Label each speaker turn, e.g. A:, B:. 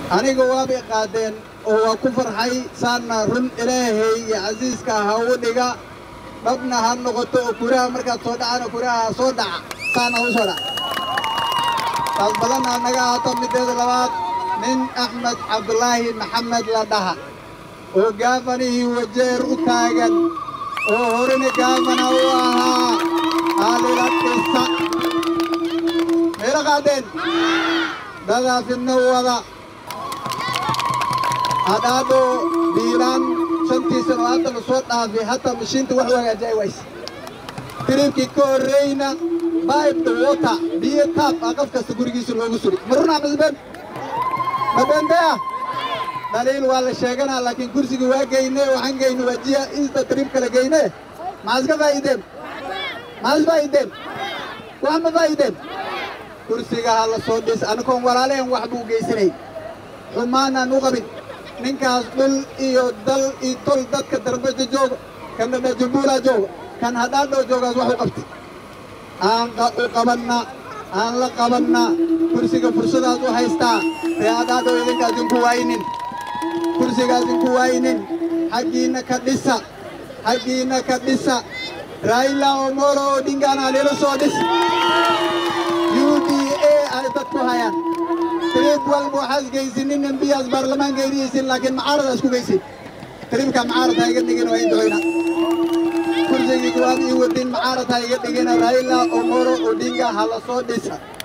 A: aniga waabay qaadeen oo waa ku farxay saanna run ilaahay iyo casiiska ha u dhiga dhabna ha noqoto oo kuraha markaad soo dhacana kuraha soo dhaca saana u soo dhaca taas badanna naga ahaato mideeda labaad nin axmed cabdulaahi maxamed la dhaha oo gaafanihii wajeer u taagan oo horena gaafana u ahaa haalila dhisa meelo qaadeen dadaa fidno wada hadhaadho biilaan shantii sano hadda la soo dhaafay hataa mashiinta wax hagaajiya ay wayse tiriibkii ka horreyna baibda wota biyo taab ah qof kasta gurigiisa loogu suri ma runaa masbeen ma beenbeya dhaliil waa la sheeganaa laakiin kursiga waa geyne waxaan geyne wajiya insta tiriib kala geyne maxaa iska faa'iideen maxaa is faa'iideen wax ma faa'iideen kursiga ha la soo dhis anikoon walaaleen wax buu geysanay xumaanaan u qabin ninkaas dhul iyo dal iyo tol dadka darbaja jooga kan dhadhajumbuulaa jooga kan hadhaadhoo joogaas wax u qabtay aan u qabanna aan la qabanna kursiga fursadaas u haystaa ree hadhaadhoo idinkaas inku waaynin kursigaas inku waaynin xaggiinna ka dhisa xaggiinna ka dhisa raila omolo odingaana lila soo dhis u d a ay dadku hayaan tiriib walba waxaas geysinin embiyaas baarlamaanka eriyeysin laakiin macaarada isku geysin tiriibka macaarad ha iga dhigin waa indoyna kursigii kuwaad ii wadin macaarad ha iga dhigina raila omolo odinga ha la soo dhisa